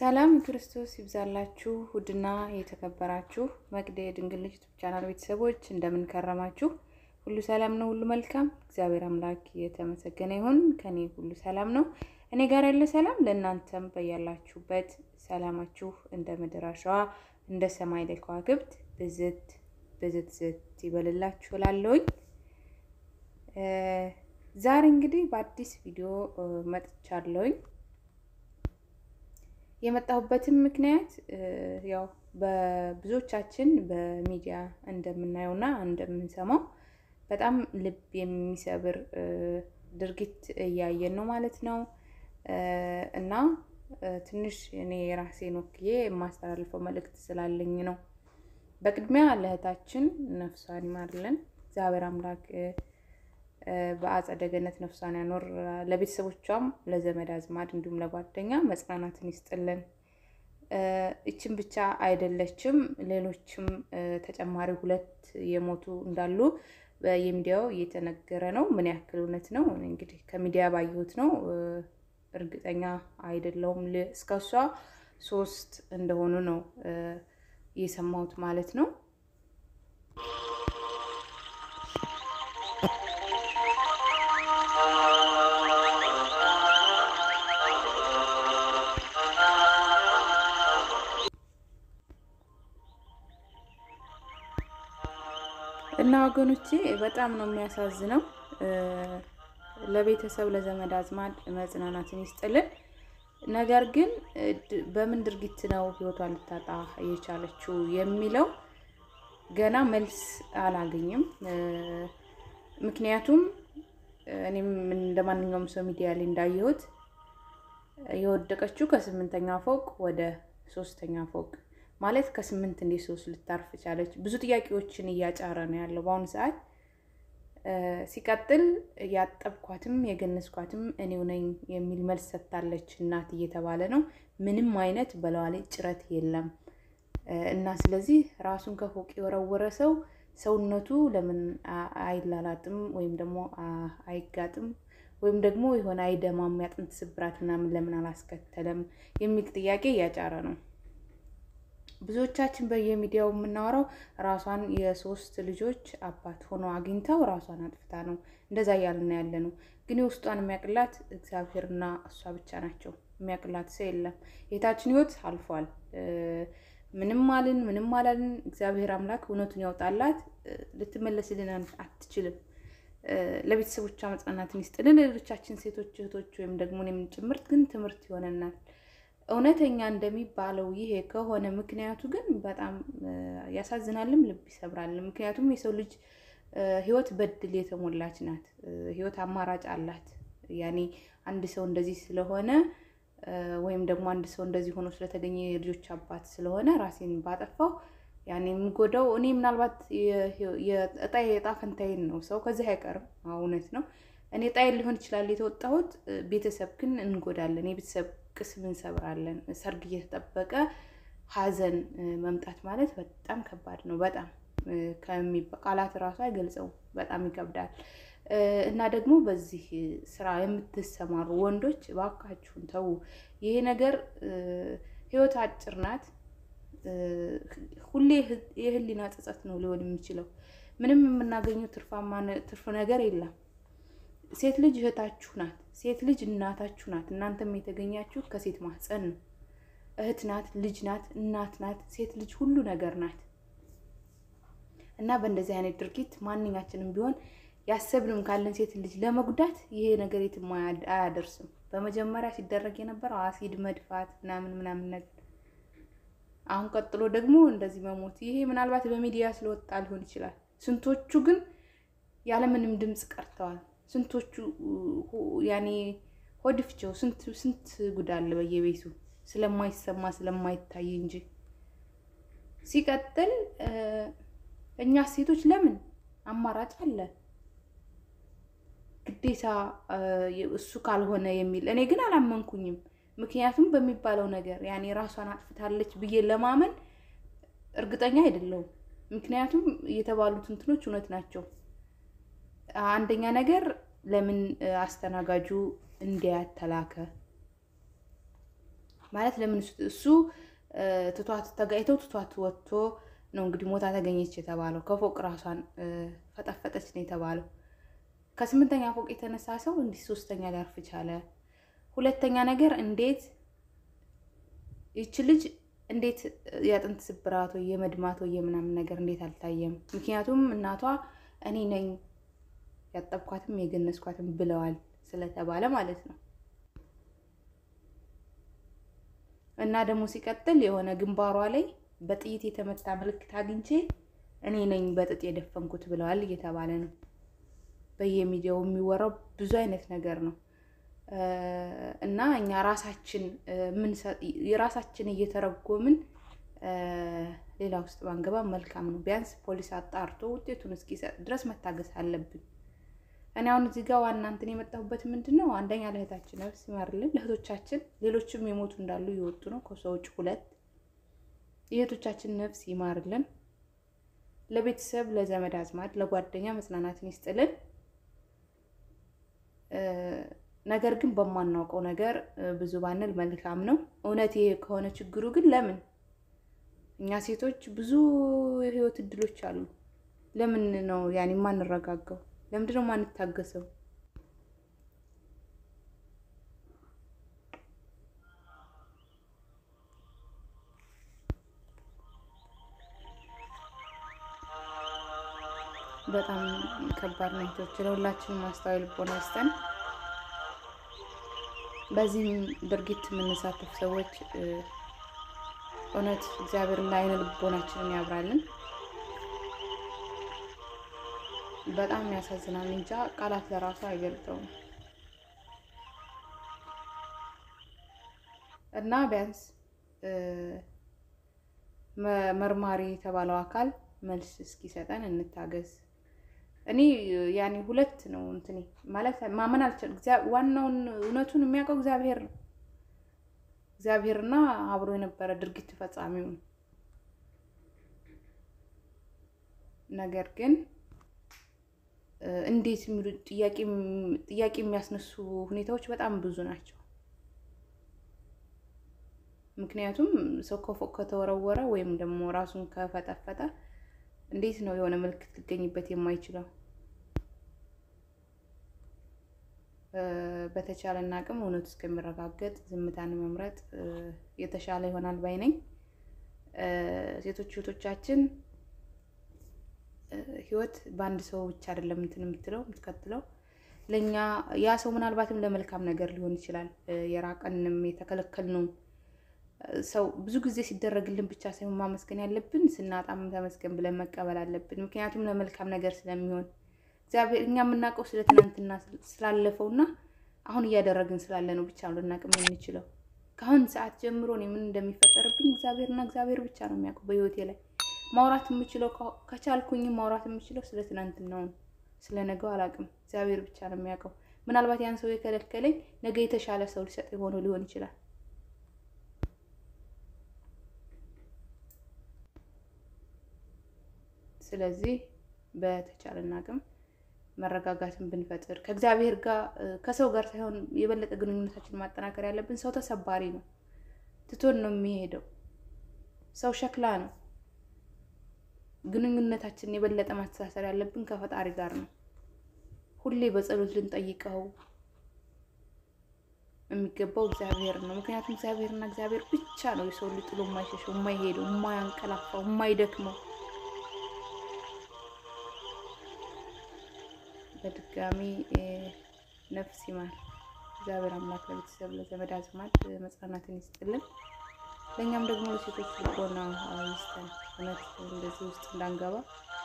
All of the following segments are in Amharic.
ሰላም ክርስቶስ ይብዛላችሁ። ውድና የተከበራችሁ መቅደ የድንግል ልጅ ዩቱብ ቻናል ቤተሰቦች እንደምን ከረማችሁ? ሁሉ ሰላም ነው፣ ሁሉ መልካም። እግዚአብሔር አምላክ የተመሰገነ ይሁን። ከኔ ሁሉ ሰላም ነው። እኔ ጋር ያለ ሰላም ለእናንተም በያላችሁበት ሰላማችሁ እንደ ምድር አሸዋ እንደ ሰማይ ላይ ከዋክብት ብዝት ብዝት ዝት ይበልላችሁ እላለሁኝ። ዛሬ እንግዲህ በአዲስ ቪዲዮ መጥቻለሁኝ። የመጣሁበትም ምክንያት ያው በብዙዎቻችን በሚዲያ እንደምናየውና እንደምንሰማው በጣም ልብ የሚሰብር ድርጊት እያየን ነው ማለት ነው እና ትንሽ እኔ የራሴን ወክዬ የማስተላልፈው መልእክት ስላለኝ ነው። በቅድሚያ ለእህታችን ነፍሷን ይማርልን እግዚአብሔር አምላክ በአጸደ ገነት ነፍሷን ያኖር። ለቤተሰቦቿም ለዘመድ አዝማድ እንዲሁም ለጓደኛ መጽናናትን ይስጥልን። ይችን ብቻ አይደለችም፣ ሌሎችም ተጨማሪ ሁለት የሞቱ እንዳሉ የሚዲያው እየተነገረ ነው። ምን ያክል እውነት ነው እንግዲህ ከሚዲያ ባየሁት ነው፣ እርግጠኛ አይደለሁም። እስከሷ ሶስት እንደሆኑ ነው የሰማሁት ማለት ነው። እና ወገኖቼ በጣም ነው የሚያሳዝነው። ለቤተሰብ ለዘመድ አዝማድ መጽናናትን ይስጥልን። ነገር ግን በምን ድርጊት ነው ሕይወቷን ልታጣ የቻለችው የሚለው ገና መልስ አላገኝም። ምክንያቱም እኔም እንደ ማንኛውም ሰው ሚዲያ ላይ እንዳየሁት የወደቀችው ከስምንተኛ ፎቅ ወደ ሶስተኛ ፎቅ ማለት ከስምንት እንዴት ሶስት ልታርፍ ቻለች? ብዙ ጥያቄዎችን እያጫረ ነው ያለው በአሁኑ ሰዓት። ሲቀጥል ያጠብኳትም የገነዝኳትም እኔው ነኝ የሚል መልስ ሰጥታለች እናት እየተባለ ነው። ምንም አይነት በለዋ ላይ ጭረት የለም እና ስለዚህ ራሱን ከፎቅ የወረወረ ሰው ሰውነቱ ለምን አይላላጥም ወይም ደግሞ አይጋጥም ወይም ደግሞ የሆነ አይደማም ያጥንት ስብራት ምናምን ለምን አላስከተለም የሚል ጥያቄ እያጫረ ነው። ብዙዎቻችን በየሚዲያው የምናወራው ራሷን የሶስት ልጆች አባት ሆኖ አግኝተው ራሷን አጥፍታ ነው እንደዛ እያልን ያለ ነው። ግን የውስጧን የሚያቅላት እግዚአብሔርና እሷ ብቻ ናቸው። የሚያቅላት ሰው የለም። የታችን ህይወት አልፏል። ምንም አልን ምንም አላልን፣ እግዚአብሔር አምላክ እውነቱን ያውጣላት። ልትመለስልን አትችልም። ለቤተሰቦቿ መጽናናትን ይስጥልን። ሌሎቻችን ሴቶች እህቶች ወይም ደግሞ እኔም ጭምርት ግን ትምህርት ይሆነናል። እውነተኛ እንደሚባለው ይሄ ከሆነ ምክንያቱ ግን በጣም ያሳዝናልም ልብ ይሰብራል። ምክንያቱም የሰው ልጅ ህይወት በድል የተሞላች ናት። ህይወት አማራጭ አላት። ያኔ አንድ ሰው እንደዚህ ስለሆነ ወይም ደግሞ አንድ ሰው እንደዚህ ሆኖ ስለተገኘ የልጆች አባት ስለሆነ ራሴን ባጠፋው ያኔ የሚጎዳው እኔ ምናልባት የእጣ የእጣ ፈንታዬን ነው። ሰው ከዚህ አይቀርም። እውነት ነው። እኔ ጣይን ሊሆን ይችላል የተወጣሁት። ቤተሰብ ግን እንጎዳለን። የቤተሰብ ቅስም እንሰብራለን። ሰርግ እየተጠበቀ ሀዘን መምጣት ማለት በጣም ከባድ ነው። በጣም ቃላት እራሱ አይገልጸውም። በጣም ይከብዳል። እና ደግሞ በዚህ ስራ የምትሰማሩ ወንዶች እባካችሁን ተዉ። ይሄ ነገር ህይወት አጭር ናት። ሁሌ የህሊና ጸጸት ነው ሊሆን የሚችለው። ምንም የምናገኘው ትርፍ ነገር የለም። ሴት ልጅ እህታችሁ ናት። ሴት ልጅ እናታችሁ ናት። እናንተም የተገኛችሁ ከሴት ማህፀን ነው። እህት ናት፣ ልጅ ናት፣ እናት ናት። ሴት ልጅ ሁሉ ነገር ናት እና በእንደዚህ አይነት ድርጊት ማንኛችንም ቢሆን ያሰብንም ካለን ሴት ልጅ ለመጉዳት ይሄ ነገር የትም አያደርስም። በመጀመሪያ ሲደረግ የነበረው አሲድ መድፋት ምናምን ምናምን ነገር፣ አሁን ቀጥሎ ደግሞ እንደዚህ መሞት። ይሄ ምናልባት በሚዲያ ስለወጣ ሊሆን ይችላል። ስንቶቹ ግን ያለምንም ድምፅ ቀርተዋል። ስንቶቹ ያኔ ሆድፍቸው ስንት ጉድ አለ በየቤቱ ስለማይሰማ ስለማይታይ እንጂ። ሲቀጥል እኛ ሴቶች ለምን አማራጭ አለ ግዴታ እሱ ካልሆነ የሚል እኔ ግን አላመንኩኝም። ምክንያቱም በሚባለው ነገር ያኔ ራሷን አጥፍታለች ብዬ ለማመን እርግጠኛ አይደለሁም። ምክንያቱም የተባሉት እንትኖች እውነት ናቸው። አንደኛ ነገር ለምን አስተናጋጁ እንዲያት ተላከ? ማለት ለምን እሱ ትቷት ተጋይተው ትቷት ወጥቶ ነው እንግዲህ ሞታ ተገኘች የተባለው። ከፎቅ ራሷን ፈጠፈጠች ነው የተባለው። ከስምንተኛ ፎቅ የተነሳ ሰው እንዲህ ሶስተኛ ሊያርፍ ቻለ? ሁለተኛ ነገር እንዴት ይች ልጅ እንዴት የአጥንት ስብራት ወይ የመድማት ወይ የምናምን ነገር እንዴት አልታየም? ምክንያቱም እናቷ እኔ ነኝ ያጠብኳትም የገነዝኳትም ብለዋል ስለተባለ ማለት ነው። እና ደግሞ ሲቀጥል የሆነ ግንባሯ ላይ በጥይት የተመታ ምልክት አግኝቼ እኔ ነኝ በጥጥ የደፈንኩት ብለዋል እየተባለ ነው። በየሚዲያው የሚወራው ብዙ አይነት ነገር ነው። እና እኛ ራሳችን የራሳችን እየተረጎምን ሌላ ውስጥ ባንገባ መልካም ነው። ቢያንስ ፖሊስ አጣርቶ ውጤቱን እስኪሰጥ ድረስ መታገስ አለብን። እኔ አሁን እዚህ ጋር ዋና እንትን የመጣሁበት ምንድን ነው፣ አንደኛ ለእህታችን ነፍስ ይማርልን፣ ለእህቶቻችን ሌሎችም የሞቱ እንዳሉ እየወጡ ነው ከሰው ውጭ ሁለት የእህቶቻችን ነፍስ ይማርልን፣ ለቤተሰብ ለዘመድ አዝማድ ለጓደኛ መጽናናትን ይስጥልን። ነገር ግን በማናውቀው ነገር ብዙ ባንል መልካም ነው። እውነት ይሄ ከሆነ ችግሩ ግን ለምን እኛ ሴቶች ብዙ የህይወት እድሎች አሉ። ለምን ነው ያኔ የማንረጋጋው? ለምንድን ነው የማንታገሰው? በጣም ከባድ ነው። ቶች ለሁላችንም ማስተዋይ ልቦና ይስጠን። በዚህም ድርጊት የምንሳተፍ ሰዎች እውነት እግዚአብሔርን ለዓይነ ልቦናችንን ያብራልን። በጣም ያሳዝናል። እንጃ ቃላት ለራሱ አይገልጠውም። እና ቢያንስ መርማሪ የተባለው አካል መልስ እስኪሰጠን እንታገዝ። እኔ ያኔ ሁለት ነው እንትኔ ማለት ማመን አልችልም። ዋናውን እውነቱን የሚያውቀው እግዚአብሔር ነው። እግዚአብሔርና አብሮ የነበረ ድርጊት ፈጻሚው ነው። ነገር ግን እንዴት የሚሉ ጥያቄ የሚያስነሱ ሁኔታዎች በጣም ብዙ ናቸው። ምክንያቱም ሰው ከፎቅ ከተወረወረ ወይም ደግሞ ራሱን ከፈጠፈጠ እንዴት ነው የሆነ ምልክት ሊገኝበት የማይችለው? በተቻለን አቅም እውነቱ እስከሚረጋገጥ ዝምታን መምረጥ የተሻለ ይሆናል ባይ ነኝ። ሴቶች እህቶቻችን ህይወት በአንድ ሰው ብቻ አይደለም እንትን የምትለው የምትቀጥለው ለእኛ ያ ሰው ምናልባትም ለመልካም ነገር ሊሆን ይችላል። የራቀንም የተከለከልነው ሰው ብዙ ጊዜ ሲደረግልን ብቻ ሳይሆን ማመስገን ያለብን ስናጣም ተመስገን ብለን መቀበል አለብን። ምክንያቱም ለመልካም ነገር ስለሚሆን እግዚአብሔር እኛ የምናውቀው ስለ ትናንትና ስላለፈው እና አሁን እያደረግን ስላለ ነው ብቻ ነው ልናውቅ የምንችለው። ከአሁን ሰዓት ጀምሮ እኔ ምን እንደሚፈጠርብኝ እግዚአብሔርና እግዚአብሔር ብቻ ነው የሚያውቀው። በህይወቴ ላይ ማውራት የምችለው ከቻልኩኝ ማውራት የምችለው ስለ ትናንትናው ነው። ስለ ነገው አላውቅም። እግዚአብሔር ብቻ ነው የሚያውቀው። ምናልባት ያን ሰው የከለከለኝ ነገ የተሻለ ሰው ሊሰጥ የሆነው ሊሆን ይችላል። ስለዚህ በተቻለን አቅም መረጋጋትን ብንፈጥር ከእግዚአብሔር ጋር ከሰው ጋር ሳይሆን የበለጠ ግንኙነታችን ማጠናከር ያለብን። ሰው ተሰባሪ ነው፣ ትቶን ነው የሚሄደው። ሰው ሸክላ ነው። ግንኙነታችንን የበለጠ ማስተሳሰር ያለብን ከፈጣሪ ጋር ነው። ሁሌ በጸሎት ልንጠይቀው የሚገባው እግዚአብሔር ነው። ምክንያቱም እግዚአብሔርና እግዚአብሔር ብቻ ነው የሰው ልጅ ጥሎ የማይሸሸው፣ የማይሄደው፣ የማያንቀላፋው፣ የማይደክመው በድጋሚ ነፍስ ይማር እግዚአብሔር አምላክ ለቤተሰብ ለዘመድ አዝማድ መጽናናትን ይስጥልን። ለእኛም ደግሞ ለሴቶች ልቦና ይስጠን። እውነት እንደዚህ ውስጥ እንዳንገባ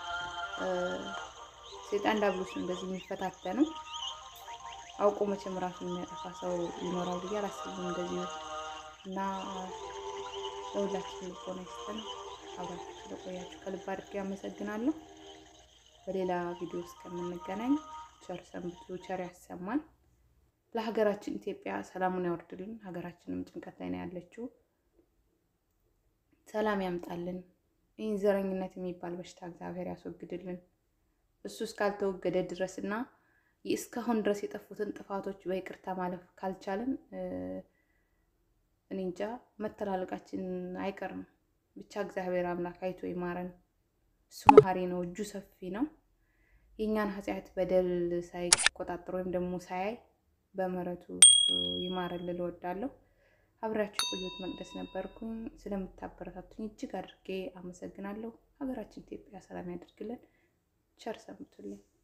ሴጣን ዳብሎስ እንደዚህ የሚፈታተነው አውቆ መቼም ራሱን የሚያጠፋ ሰው ይኖራል ብዬ አላስብም። እንደዚህ እና ለሁላችን ልቦና ይስጠን። አብራችሁ ስለቆያችሁ ከልብ አድርጌ አመሰግናለሁ። በሌላ ቪዲዮ እስከምንገናኝ ቸር ሰንብቱ፣ ቸር ያሰማን። ለሀገራችን ኢትዮጵያ ሰላሙን ያወርድልን። ሀገራችንም ጭንቀት ላይ ነው ያለችው። ሰላም ያምጣልን። ይህን ዘረኝነት የሚባል በሽታ እግዚአብሔር ያስወግድልን። እሱ እስካልተወገደ ድረስ እና እስካሁን ድረስ የጠፉትን ጥፋቶች በይቅርታ ማለፍ ካልቻልን እኔ እንጃ መተላለቃችን አይቀርም። ብቻ እግዚአብሔር አምላክ አይቶ ይማረን። እሱ መሀሪ ነው፣ እጁ ሰፊ ነው። የእኛን ኃጢአት በደል ሳይቆጣጠር ወይም ደግሞ ሳያይ በምሕረቱ ይማረን ልል እወዳለሁ። አብራችሁ የቆየሁት መቅደስ ነበርኩኝ። ስለምታበረታቱኝ እጅግ አድርጌ አመሰግናለሁ። ሀገራችን ኢትዮጵያ ሰላም ያደርግልን። ቸር ሰንብቱልኝ።